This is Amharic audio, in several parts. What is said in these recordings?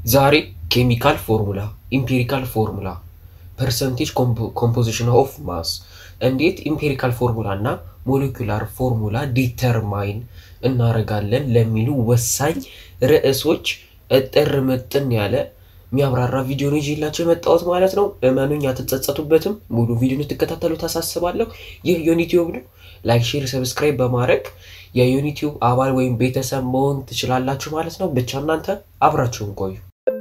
ዛሬ ኬሚካል ፎርሙላ፣ ኢምፔሪካል ፎርሙላ፣ ፐርሰንቴጅ ኮምፖዚሽን ኦፍ ማስ እንዴት ኢምፔሪካል ፎርሙላ እና ሞሌኩላር ፎርሙላ ዲተርማይን እናደርጋለን ለሚሉ ወሳኝ ርዕሶች እጥር ምጥን ያለ የሚያብራራ ቪዲዮ ነው ይዤላቸው የመጣሁት ማለት ነው። እመኑኝ አትጸጸቱበትም። ሙሉ ቪዲዮ እንድትከታተሉ ታሳስባለሁ። ይህ ዩኒቲዩብ ነው። ላይክ፣ ሼር፣ ሰብስክራይብ በማድረግ የዩኒቲዩብ አባል ወይም ቤተሰብ መሆን ትችላላችሁ ማለት ነው። ብቻ እናንተ አብራችሁን ቆዩ።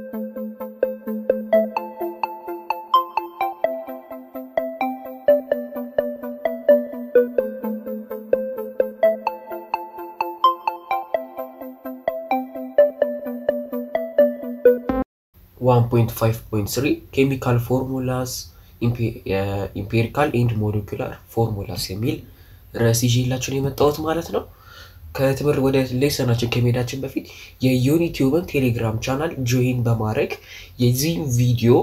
ዋን ፖይንት ፋይቭ ፖይንት ስሪ ኬሚካል ፎርሙላስ ኢምፔሪካል ኤንድ ሞሌኩላር ፎርሙላስ የሚል ርዕስ ይዤላችሁን የመጣሁት ማለት ነው። ከትምህርት ወደ ሌሰናችን ከመሄዳችን በፊት የዩኒቲዩብን ቴሌግራም ቻናል ጆይን በማድረግ የዚህም ቪዲዮ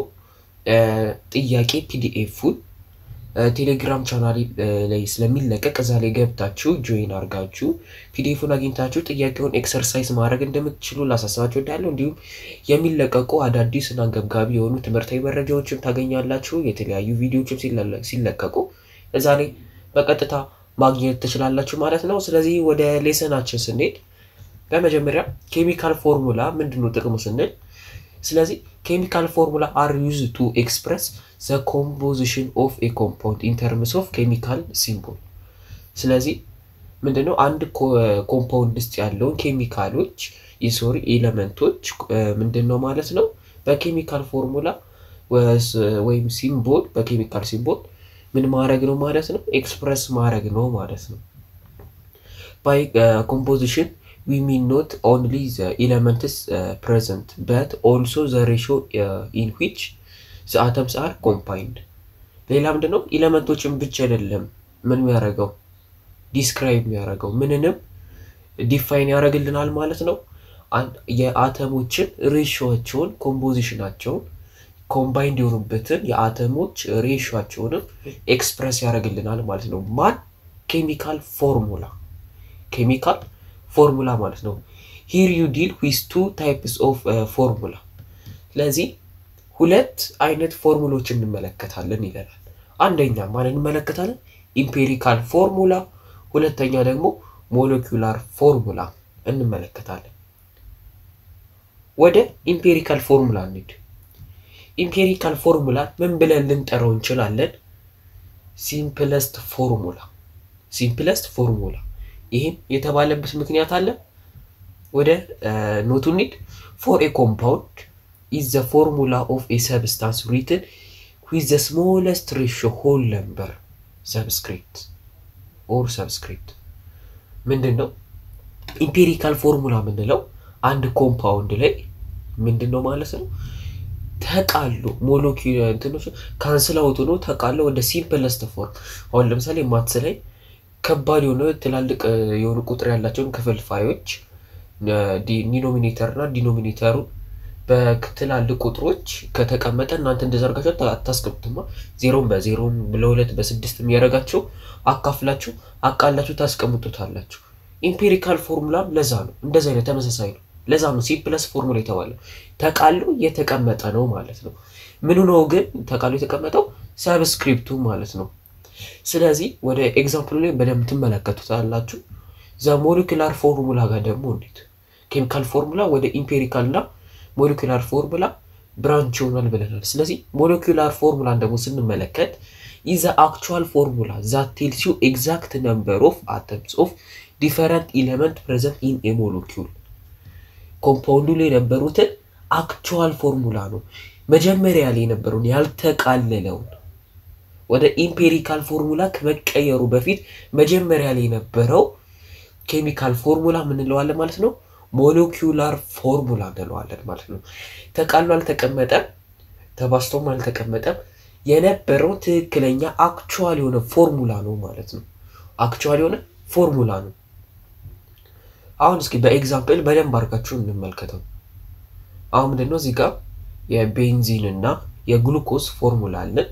ጥያቄ ፒዲኤፉን ቴሌግራም ቻናል ላይ ስለሚለቀቅ እዛ ላይ ገብታችሁ ጆይን አድርጋችሁ ፒዲኤፉን አግኝታችሁ ጥያቄውን ኤክሰርሳይዝ ማድረግ እንደምትችሉ ላሳስባችሁ እወዳለሁ። እንዲሁም የሚለቀቁ አዳዲስ እና አንገብጋቢ የሆኑ ትምህርታዊ መረጃዎችም ታገኛላችሁ። የተለያዩ ቪዲዮዎችም ሲለቀቁ እዛ ላይ በቀጥታ ማግኘት ትችላላችሁ ማለት ነው። ስለዚህ ወደ ሌሰናችን ስንሄድ በመጀመሪያ ኬሚካል ፎርሙላ ምንድን ነው ጥቅሙ ስንል ስለዚህ ኬሚካል ፎርሙላ አር ዩዝ ቱ ኤክስፕረስ ዘ ኮምፖዚሽን ኦፍ ኤ ኮምፓውንድ ኢን ተርምስ ኦፍ ኬሚካል ሲምቦል። ስለዚህ ምንድነው አንድ ኮምፓውንድ ውስጥ ያለውን ኬሚካሎች የሶሪ ኤሌመንቶች ምንድን ነው ማለት ነው በኬሚካል ፎርሙላ ወይም ሲምቦል በኬሚካል ሲምቦል ምን ማድረግ ነው ማለት ነው ኤክስፕረስ ማድረግ ነው ማለት ነው። ባይ ኮምፖዚሽን we mean not only the elements uh, present but also the ratio uh, in which the atoms are combined ሌላ ምንድን ነው ኤሌመንቶችን ብቻ አይደለም ምን የሚያደርገው ዲስክራይብ የሚያደርገው ምንንም ዲፋይን ያደርግልናል ማለት ነው የአተሞችን ሬሽዮቸውን ኮምፖዚሽናቸውን ኮምባይንድ የሆኑበትን የአተሞች ሬሽዮቸውንም ኤክስፕረስ ያደርግልናል ማለት ነው ማን ኬሚካል ፎርሙላ ኬሚካል ፎርሙላ ማለት ነው። ሂር ዩ ዲል ዊዝ ቱ ታይፕስ ኦፍ ፎርሙላ። ስለዚህ ሁለት አይነት ፎርሙሎች እንመለከታለን ይለናል። አንደኛ ማን እንመለከታለን? ኢምፔሪካል ፎርሙላ፣ ሁለተኛ ደግሞ ሞለኪውላር ፎርሙላ እንመለከታለን። ወደ ኢምፔሪካል ፎርሙላ እንሂድ። ኢምፔሪካል ፎርሙላ ምን ብለን ልንጠራው እንችላለን? ሲምፕለስት ፎርሙላ፣ ሲምፕለስት ፎርሙላ ይህም የተባለበት ምክንያት አለ። ወደ ኖቱ ኒድ ፎር ኤ ኮምፓውንድ ኢዝ ዘ ፎርሙላ ኦፍ ኤ ሰብስታንስ ሪትን ዊዝ ዘ ስሞለስት ሬሽዮ ሆል ነምበር ሰብስክሪፕት ኦር ሰብስክሪፕት ምንድን ነው? ኢምፔሪካል ፎርሙላ የምንለው አንድ ኮምፓውንድ ላይ ምንድን ነው ማለት ነው ተቃሎ ሞለኪውል እንትኖች ካንስል አውት ሆኖ ተቃሎ ወደ ሲምፕለስት ፎርም አሁን ለምሳሌ ማትስ ላይ ከባድ የሆነ ትላልቅ የሆኑ ቁጥር ያላቸውን ክፍልፋዮች ኒኖሚኔተር እና ዲኖሚኔተሩ በትላልቅ ቁጥሮች ከተቀመጠ እናንተ እንደዘርጋቸው አታስቀምጡማ። ዜሮን በዜሮን ለሁለት በስድስት የሚያደርጋቸው አካፍላችሁ አቃላችሁ ታስቀምጡታላችሁ። ኢምፔሪካል ፎርሙላም ለዛ ነው፣ እንደዚ አይነት ተመሳሳይ ነው። ለዛ ነው ሲፕለስ ፎርሙላ የተባለው ተቃሎ የተቀመጠ ነው ማለት ነው። ምኑ ነው ግን ተቃሎ የተቀመጠው? ሰብስክሪፕቱ ማለት ነው። ስለዚህ ወደ ኤግዛምፕሉ ላይ በደንብ ትመለከቱታላችሁ። ዘ ሞሊኩላር ፎርሙላ ጋር ደግሞ እንዴት ኬሚካል ፎርሙላ ወደ ኢምፔሪካል እና ሞሊኩላር ፎርሙላ ብራንች ይሆናል ብለናል። ስለዚህ ሞሊኩላር ፎርሙላን ደግሞ ስንመለከት ኢዘ አክቹዋል ፎርሙላ ዛት ቴልስ ዩ ኤግዛክት ነምበር ኦፍ አተምስ ኦፍ ዲፈረንት ኢሌመንት ፕሬዘንት ኢን ኤ ሞለኪውል ኮምፓውንዱ ላይ የነበሩትን አክቹዋል ፎርሙላ ነው። መጀመሪያ ላይ የነበረውን ያልተቃለለውን ወደ ኢምፔሪካል ፎርሙላ ከመቀየሩ በፊት መጀመሪያ ላይ የነበረው ኬሚካል ፎርሙላ ምንለዋለን ማለት ነው። ሞለኪውላር ፎርሙላ እንለዋለን ማለት ነው። ተቃሎ አልተቀመጠም፣ ተባስቶም አልተቀመጠም። የነበረው ትክክለኛ አክቹዋል የሆነ ፎርሙላ ነው ማለት ነው። አክቹዋል የሆነ ፎርሙላ ነው። አሁን እስኪ በኤግዛምፕል በደንብ አድርጋችሁ እንመልከተው። አሁን ምንድነው እዚህ ጋር የቤንዚን እና የግሉኮስ ፎርሙላ አለን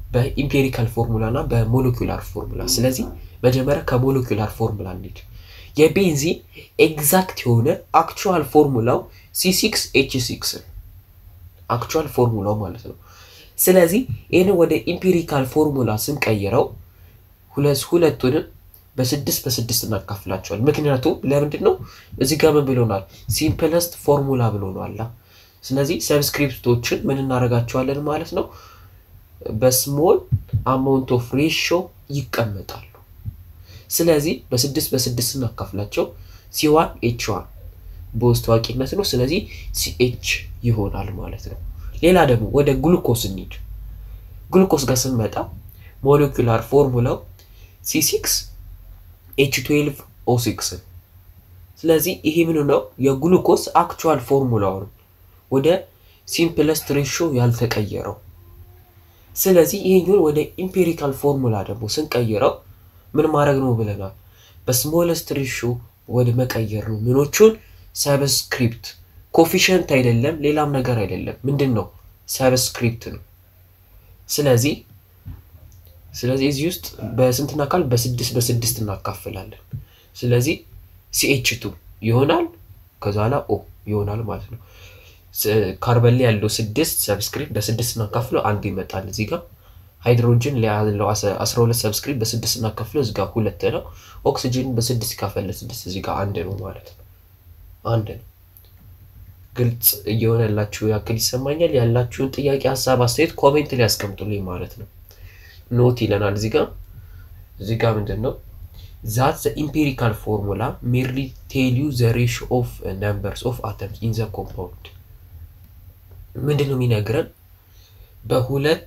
በኢምፔሪካል ፎርሙላ እና በሞለኪውላር ፎርሙላ። ስለዚህ መጀመሪያ ከሞለኪውላር ፎርሙላ እንሂድ። የቤንዚን ኤግዛክት የሆነ አክቹዋል ፎርሙላው ሲ6 ኤች ሲክስ አክቹዋል ፎርሙላው ማለት ነው። ስለዚህ ይህንን ወደ ኢምፒሪካል ፎርሙላ ስንቀይረው ሁለቱንም በስድስት በስድስት እናካፍላቸዋል። ምክንያቱም ለምንድን ነው እዚህ ጋር ምን ብሎናል? ሲምፕለስት ፎርሙላ ብሎናል። ስለዚህ ሰብስክሪፕቶችን ምን እናደርጋቸዋለን ማለት ነው በስሞል አማውንት ኦፍ ሬሾ ይቀመጣሉ። ስለዚህ በስድስት በስድስት እናካፍላቸው ሲዋን ኤች ዋን በውስጥ ታዋቂነት ነው። ስለዚህ ሲኤች ይሆናል ማለት ነው። ሌላ ደግሞ ወደ ግሉኮስ እንሂድ። ግሉኮስ ጋር ስንመጣ ሞሌኩላር ፎርሙላው ሲ6 ኤች 12 ኦ ሲክስ ስለዚህ ይሄ ምን ነው የግሉኮስ አክቹዋል ፎርሙላው ነው ወደ ሲምፕለስት ሬሾ ያልተቀየረው። ስለዚህ ይሄኛውን ወደ ኢምፔሪካል ፎርሙላ ደግሞ ስንቀይረው ምን ማድረግ ነው ብለናል? በስሞለስት ሬሾ ወደ መቀየር ነው። ምኖቹን ሰብስክሪፕት ኮፊሽንት አይደለም፣ ሌላም ነገር አይደለም። ምንድን ነው ሰብስክሪፕት ነው። ስለዚህ ስለዚህ እዚህ ውስጥ በስንት እናካል በስድስት በስድስት እናካፍላለን። ስለዚህ ሲኤች ቱ ይሆናል ከዛ ላ ኦ ይሆናል ማለት ነው። ካርበን ላይ ያለው ስድስት ሰብስክሪፕት በስድስት እናካፍለው አንድ ይመጣል። እዚህ ጋር ሃይድሮጅን ላይ ያለው አስራ ሁለት ሰብስክሪፕት በስድስት እናካፍለው እዚህ ጋር ሁለት ነው። ኦክሲጅን በስድስት ይካፈል ለስድስት እዚህ ጋር አንድ ነው ማለት ነው። አንድ ነው። ግልጽ እየሆነላችሁ ያክል ይሰማኛል። ያላችሁን ጥያቄ፣ ሀሳብ፣ አስተያየት ኮሜንት ላይ ያስቀምጡልኝ ማለት ነው። ኖት ይለናል እዚህ ጋር እዚህ ጋር ምንድን ነው ዛት ዘ ኢምፔሪካል ፎርሙላ ሜርሊ ቴል ዩ ዘ ሬሽ ኦፍ ነምበርስ ኦፍ አተምስ ኢን ዘ ኮምፓውንድ ምንድን ነው የሚነግረን በሁለት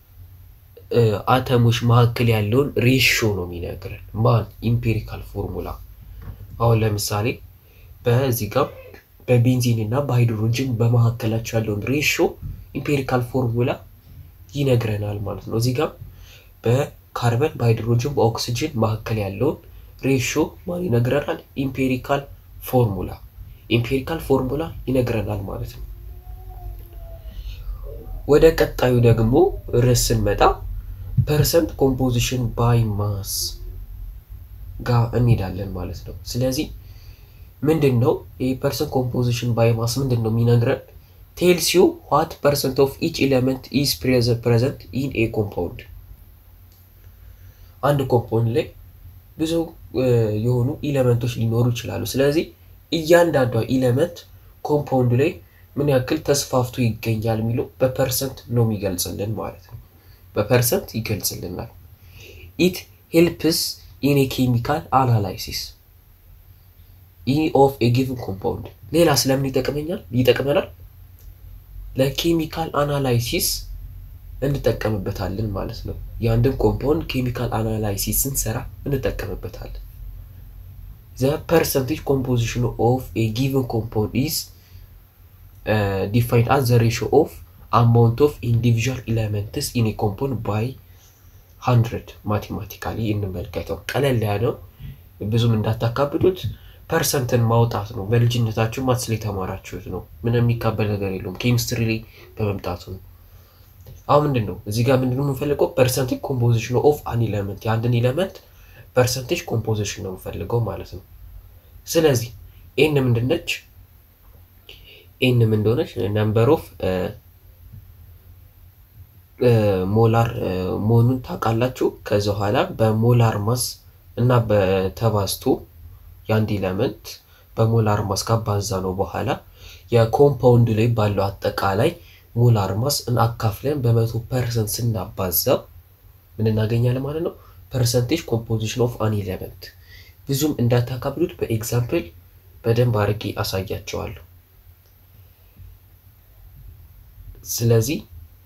አተሞች መካከል ያለውን ሬሾ ነው የሚነግረን ማን ኢምፔሪካል ፎርሙላ አሁን ለምሳሌ በዚህ ጋር በቤንዚን እና በሃይድሮጅን በመካከላቸው ያለውን ሬሾ ኢምፔሪካል ፎርሙላ ይነግረናል ማለት ነው እዚህ ጋር በካርበን በሃይድሮጅን በኦክሲጅን መካከል ያለውን ሬሾ ማን ይነግረናል? ኢምፔሪካል ፎርሙላ ኢምፔሪካል ፎርሙላ ይነግረናል ማለት ነው። ወደ ቀጣዩ ደግሞ ርዕስ ስንመጣ ፐርሰንት ኮምፖዚሽን ባይ ማስ ጋር እንሄዳለን ማለት ነው። ስለዚህ ምንድን ነው ይህ ፐርሰንት ኮምፖዚሽን ባይ ማስ ምንድን ነው የሚነግረን? ቴልስ ዩ ዋት ፐርሰንት ኦፍ ኢች ኤሌመንት ኢዝ ፕሬዘንት ኢን ኤ ኮምፓውንድ አንድ ኮምፓውንድ ላይ ብዙ የሆኑ ኢለመንቶች ሊኖሩ ይችላሉ። ስለዚህ እያንዳንዷ ኢለመንት ኮምፓውንድ ላይ ምን ያክል ተስፋፍቶ ይገኛል የሚለው በፐርሰንት ነው የሚገልጽልን ማለት ነው። በፐርሰንት ይገልጽልናል። ኢት ሄልፕስ ኢን ኬሚካል አናላይሲስ ኦፍ ጊቭን ኮምፓውንድ። ሌላ ስለምን ይጠቅመኛል ይጠቅመናል? ለኬሚካል አናላይሲስ እንጠቀምበታለን ማለት ነው። የአንድን ኮምፓውንድ ኬሚካል አናላይሲስ ስንሰራ እንጠቀምበታለን። ዘ ፐርሰንቴጅ ኮምፖዚሽን ኦፍ ኤ ጊቨን ኮምፓውንድ ኢዝ ዲፋይንድ አዝ ዘ ሬሾ ኦፍ አማውንት ኦፍ ኢንዲቪዥዋል ኤሌመንትስ ኢን ኤ ኮምፓውንድ ባይ ሀንድረድ ማቴማቲካሊ እንመልከተው። ቀለል ያለው ብዙም እንዳታካብዱት ፐርሰንትን ማውጣት ነው። በልጅነታችሁ ማትስ ላይ የተማራችሁት ነው። ምንም የሚካበል ነገር የለውም። ኬሚስትሪ ላይ በመምጣቱ ነው። አሁን ምንድን ነው እዚህ ጋር ምንድን ነው የምንፈልገው? ፐርሰንቴጅ ኮምፖዚሽን ኦፍ አን ኢለመንት የአንድን ኢለመንት ፐርሰንቴጅ ኮምፖዚሽን ነው የምፈልገው ማለት ነው። ስለዚህ ኤን ምንድነች? ኤን ምን እንደሆነች ነምበር ኦፍ ሞላር መሆኑን ታውቃላችሁ። ከዚ በኋላ በሞላር ማስ እና በተባዝቶ የአንድ ኢለመንት በሞላር ማስ ካባዛ ነው በኋላ የኮምፓውንድ ላይ ባለው አጠቃላይ ሞላር ማስ አካፍለን በመቶ ፐርሰንት ስናባዛው ምን እናገኛለን ማለት ነው? ፐርሰንቴጅ ኮምፖዚሽን ኦፍ አን ኢለመንት። ብዙም እንዳታካብዱት በኤግዛምፕል በደንብ አድርጌ አሳያቸዋለሁ። ስለዚህ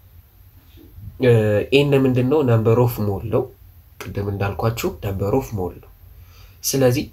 ኤን ምንድን ነው? ነምበር ኦፍ ሞል ነው። ቅድም እንዳልኳችሁ ነምበር ኦፍ ሞል ነው። ስለዚህ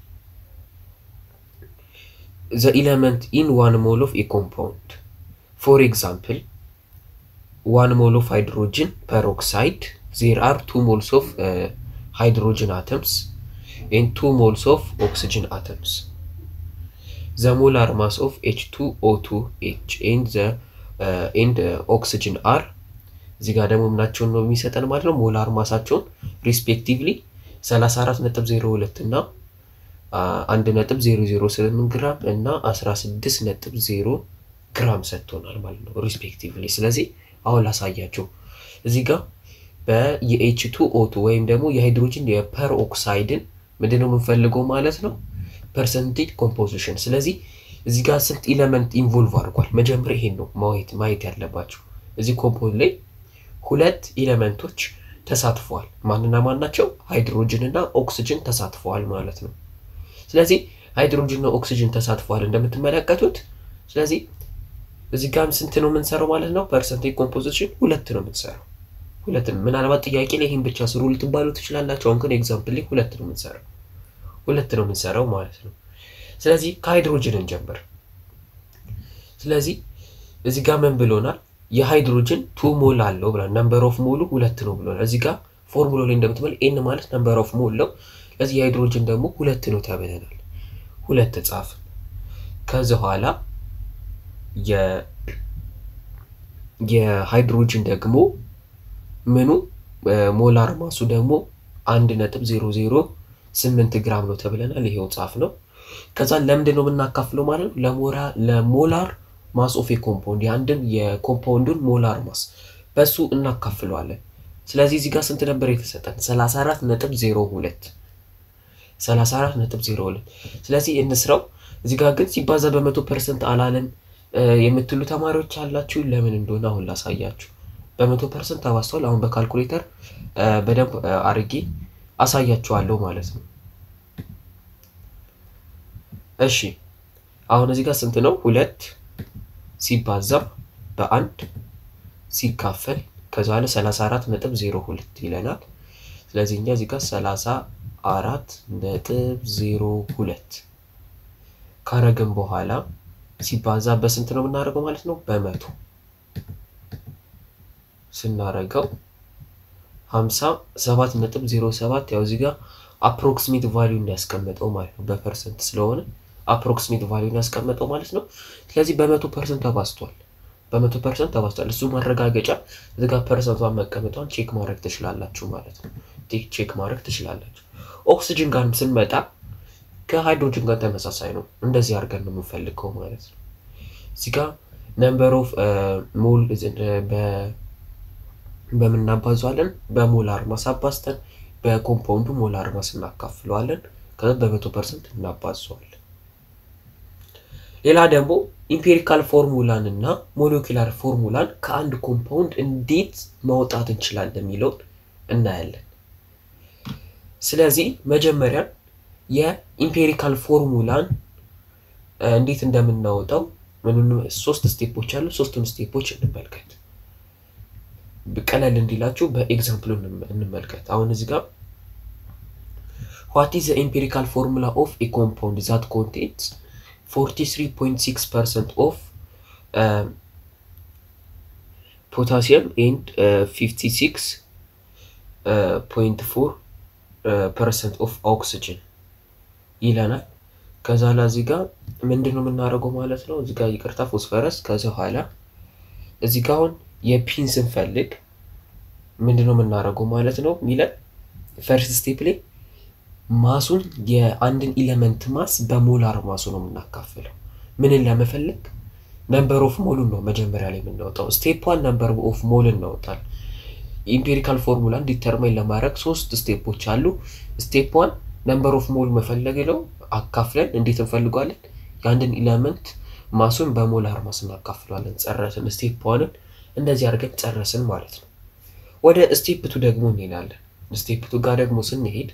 ዘ ኢለመንት ኢን ዋን ሞል ኦፍ ኤ ኮምፓውንድ ፎር ኤግዛምፕል ዋን ሞል ኦፍ ሃይድሮጅን ፐሮክሳይድ ዜር አር ቱ ሞልስ ኦፍ ሃይድሮጅን አተምስ ኤንድ ቱ ሞልስ ኦፍ ኦክሲጅን አተምስ ዘ ሞላር ማስ ኦፍ ኤች ቱ ኦ ቱ ኤች ኤንድ ኦክሲጅን አር እዚህ ጋር ደግሞ ምናቸውን ነው የሚሰጠን ማለት ነው ሞላር ማሳቸውን ሪስፔክቲቭሊ 34.02 እና አንድ ነጥብ ዜሮ ዜሮ ስምንት ግራም እና አስራ ስድስት ነጥብ ዜሮ ግራም ሰጥቶናል ማለት ነው ሪስፔክቲቭሊ። ስለዚህ አሁን ላሳያችሁ እዚህ ጋር በየኤች ቱ ኦቱ ወይም ደግሞ የሃይድሮጅን የፐር ኦክሳይድን ምንድነው የምንፈልገው ማለት ነው ፐርሰንቴጅ ኮምፖዚሽን። ስለዚህ እዚህ ጋር ስንት ኢለመንት ኢንቮልቭ አድርጓል? መጀመሪያ ይሄን ነው ማየት ማየት ያለባቸው። እዚህ ኮምፖዝ ላይ ሁለት ኢለመንቶች ተሳትፈዋል። ማንና ማን ናቸው? ሃይድሮጅን እና ኦክስጅን ተሳትፈዋል ማለት ነው። ስለዚህ ሃይድሮጅን እና ኦክስጅን ተሳትፈዋል እንደምትመለከቱት። ስለዚህ እዚህ ጋርም ስንት ነው የምንሰራው ማለት ነው? ፐርሰንቴጅ ኮምፖዚሽን ሁለት ነው የምንሰራው ሁለት ነው። ምናልባት ጥያቄ ላይ ይህን ብቻ ስሩ ልትባሉ ትችላላችሁ። አሁን ግን ኤግዛምፕል ላይ ሁለት ነው የምንሰራው ሁለት ነው የምንሰራው ማለት ነው። ስለዚህ ከሃይድሮጅን እንጀምር። ስለዚህ እዚህ ጋር ምን ብሎናል? የሃይድሮጅን ቱ ሞል አለው ብሏል። ነምበር ኦፍ ሞሉ ሁለት ነው ብሎናል። እዚህ ጋር ፎርሙላ ላይ እንደምትመል ኤን ማለት ነምበር ኦፍ ሞል ነው። ስለዚህ የሃይድሮጅን ደግሞ ሁለት ነው ተብለናል። ሁለት ጻፍን። ከዚ በኋላ የሃይድሮጅን ደግሞ ምኑ ሞላር ማሱ ደግሞ አንድ ነጥብ ዜሮ ዜሮ ስምንት ግራም ነው ተብለናል። ይሄው ጻፍ ነው። ከዛ ለምንድን ነው የምናካፍለው ማለት ነው? ለሞላር ማስ ኦፍ የኮምፓውንድ የአንድን የኮምፓውንዱን ሞላር ማስ በሱ እናካፍለዋለን። ስለዚህ እዚህ ጋር ስንት ነበር የተሰጠን? 34 ነጥብ 02 34 ነጥብ 02 ስለዚህ እንስራው። እዚህ ጋር ግን ሲባዛ በመቶ ፐርሰንት አላለን የምትሉ ተማሪዎች አላችሁ። ለምን እንደሆነ አሁን ላሳያችሁ። በመቶ ፐርሰንት ተባዝቷል። አሁን በካልኩሌተር በደንብ አርጌ አሳያችኋለሁ ማለት ነው። እሺ አሁን እዚህ ጋር ስንት ነው? ሁለት ሲባዛ በአንድ ሲካፈል ከዛ ላይ 34 ነጥብ 02 ይለናል። ስለዚህ እኛ እዚህ ጋር 34 ነጥብ 02 ካረግን በኋላ ሲባዛ በስንት ነው የምናደርገው ማለት ነው? በመቶ ስናረገው 57 ነጥብ 07 ያው እዚህ ጋር አፕሮክሲሜት ቫሊዩ ያስቀመጠው ማለት ነው። በፐርሰንት ስለሆነ አፕሮክሲሜት ቫሊዩ ያስቀመጠው ማለት ነው። ስለዚህ በመቶ ፐርሰንት ተባዝቷል። በመቶ ፐርሰንት ተባዝቷል። እሱ ማረጋገጫ እዚህ ጋር ፐርሰንቷን መቀመጧን ቼክ ማድረግ ትችላላችሁ ማለት ነው። ቼክ ማድረግ ትችላላችሁ። ኦክስጅን ጋር ስንመጣ ከሃይድሮጅን ጋር ተመሳሳይ ነው። እንደዚህ አድርገን ነው የምንፈልገው ማለት ነው። እዚህ ጋር ነምበር ኦፍ ሞል በምናባዟለን በሞላር ማስ አባዝተን በኮምፓውንዱ ሞላር ማስ እናካፍለዋለን። ከዛ በመቶ ፐርሰንት እናባዘዋለን። ሌላ ደግሞ ኢምፔሪካል ፎርሙላን እና ሞሌኪላር ፎርሙላን ከአንድ ኮምፓውንድ እንዴት ማውጣት እንችላለን የሚለውን እናያለን። ስለዚህ መጀመሪያ የኢምፔሪካል ፎርሙላን እንዴት እንደምናወጣው ሶስት ስቴፖች አሉ። ሶስቱን ስቴፖች እንመልከት። ቀለል እንዲላችሁ በኤግዛምፕሉ እንመልከት። አሁን እዚህ ጋር ዋት ኢዝ ዘ ኢምፔሪካል ፎርሙላ ኦፍ ኤ ኮምፓውንድ ዛት ኮንቴንስ 43.6 ፐርሰንት ኦፍ ፖታሲየም ኤንድ 56.4 ፐርሰንት ኦፍ ኦክስጅን ይለናል። ከዛ ላይ እዚህ ጋር ምንድን ነው የምናደርገው ማለት ነው። እዚህ ጋር ይቅርታ ፎስፈረስ። ከዚ በኋላ እዚህ ጋር አሁን የፒን ስንፈልግ ምንድን ነው የምናደርገው ማለት ነው ሚለን ፈርስት ስቴፕ ላይ ማሱን የአንድን ኢለመንት ማስ በሞላር ማሱ ነው የምናካፍለው። ምንን ለመፈለግ ነምበር ኦፍ ሞሉን ነው መጀመሪያ ላይ የምናወጣው። ስቴፕ ዋን ነምበር ኦፍ ሞል እናወጣል። ኢምፔሪካል ፎርሙላን ዲተርማይን ለማድረግ ሶስት ስቴፖች አሉ። ስቴፕ ዋን ነምበር ኦፍ ሞል መፈለግ ነው። አካፍለን እንዴት እንፈልጓለን? የአንድን ኢለመንት ማሱን በሞላር ማስ እናካፍለዋለን። ጨረስን። ስቴፕ ዋንን እንደዚህ አድርገን ጨረስን ማለት ነው። ወደ ስቴፕ ቱ ደግሞ እንሄዳለን። ስቴፕ ቱ ጋር ደግሞ ስንሄድ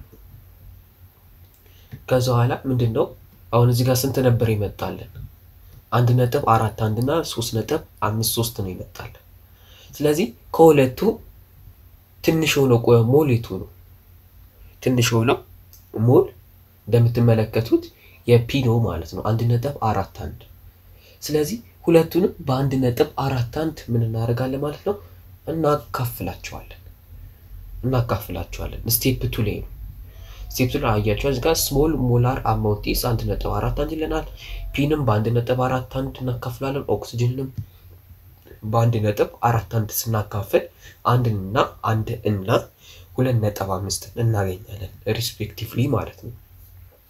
ከዛ በኋላ ምንድን ነው አሁን እዚህ ጋር ስንት ነበር ይመጣለን? አንድ ነጥብ አራት አንድ እና ሶስት ነጥብ አምስት ሶስት ነው ይመጣለን። ስለዚህ ከሁለቱ ትንሽ የሆነው ሞል የቱ ነው? ትንሽ የሆነው ሞል እንደምትመለከቱት የፒ ነው ማለት ነው። አንድ ነጥብ አራት አንድ። ስለዚህ ሁለቱንም በአንድ ነጥብ አራት አንድ ምን እናደርጋለን ማለት ነው እናካፍላቸዋለን እናካፍላቸዋለን። ስቴፕ ቱ ላይ ነው ስቴፕ ቱ ላይ አያቸዋል። እዚህ ጋር ስሞል ሞላር አማውንቲስ አንድ ነጥብ አራት አንድ ይለናል። ፒንም በአንድ ነጥብ አራት አንድ እናካፍላለን። ኦክሲጅንንም በአንድ ነጥብ አራት አንድ ስናካፍል አንድና አንድ እና ሁለት ነጥብ አምስት እናገኛለን ሪስፔክቲቭሊ ማለት ነው።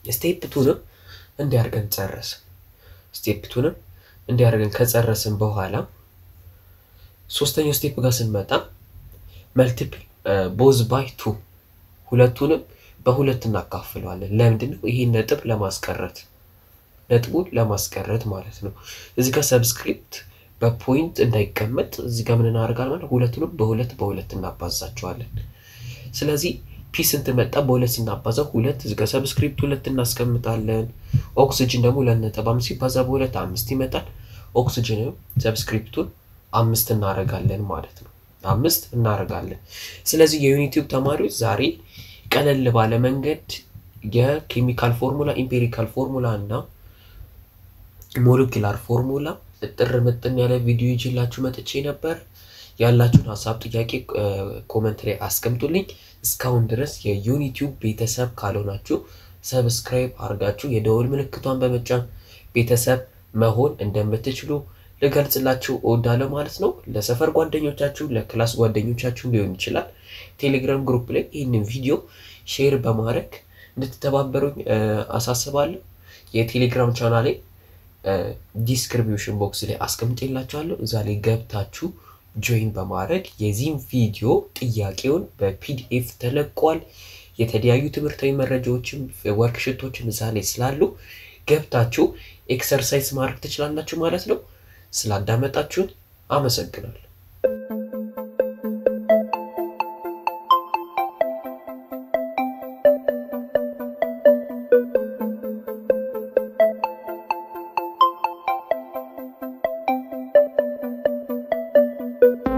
ስቴፕ ቱንም እንዲያርገን ጨረስን። ስቴፕ ቱንም እንዲያርገን ከጨረስን በኋላ ሶስተኛው ስቴፕ ጋር ስንመጣ መልቲፕል ቦዝ ባይ ቱ ሁለቱንም በሁለት እናካፍለዋለን። ለምንድን ነው? ይሄን ነጥብ ለማስቀረት ነጥቡን ለማስቀረት ማለት ነው። እዚህ ጋር ሰብስክሪፕት በፖይንት እንዳይቀመጥ እዚህ ጋር ምን እናደርጋለን ማለት ሁለቱንም በሁለት በሁለት እናባዛቸዋለን። ስለዚህ ፒ ስንት መጣ? በሁለት ስናባዛው ሁለት እዚህ ጋር ሰብስክሪፕት ሁለት እናስቀምጣለን። ኦክስጅን ደግሞ ሁለት ነጥብ አምስት ሲባዛ በሁለት አምስት ይመጣል። ኦክስጅንም ሰብስክሪፕቱን አምስት እናደርጋለን ማለት ነው። አምስት እናደርጋለን። ስለዚህ የዩኒቲዩብ ተማሪዎች ዛሬ ቀለል ባለ መንገድ የኬሚካል ፎርሙላ ኢምፔሪካል ፎርሙላ እና ሞለኪላር ፎርሙላ እጥር ምጥን ያለ ቪዲዮ ይዤላችሁ መጥቼ ነበር። ያላችሁን ሀሳብ፣ ጥያቄ ኮመንት ላይ አስቀምጡልኝ። እስካሁን ድረስ የዩኒቲዩብ ቤተሰብ ካልሆናችሁ ሰብስክራይብ አድርጋችሁ የደወል ምልክቷን በመጫን ቤተሰብ መሆን እንደምትችሉ ልገልጽላችሁ እወዳለሁ ማለት ነው። ለሰፈር ጓደኞቻችሁ፣ ለክላስ ጓደኞቻችሁ ሊሆን ይችላል። ቴሌግራም ግሩፕ ላይ ይህንን ቪዲዮ ሼር በማድረግ እንድትተባበሩኝ አሳስባለሁ። የቴሌግራም ቻናሌ ዲስክሪፕሽን ቦክስ ላይ አስቀምጬላችኋለሁ። እዛ ላይ ገብታችሁ ጆይን በማድረግ የዚህም ቪዲዮ ጥያቄውን በፒዲኤፍ ተለቋል። የተለያዩ ትምህርታዊ መረጃዎችም ወርክሽቶችም እዛ ላይ ስላሉ ገብታችሁ ኤክሰርሳይዝ ማድረግ ትችላላችሁ ማለት ነው። ስላዳመጣችሁን አመሰግናለሁ።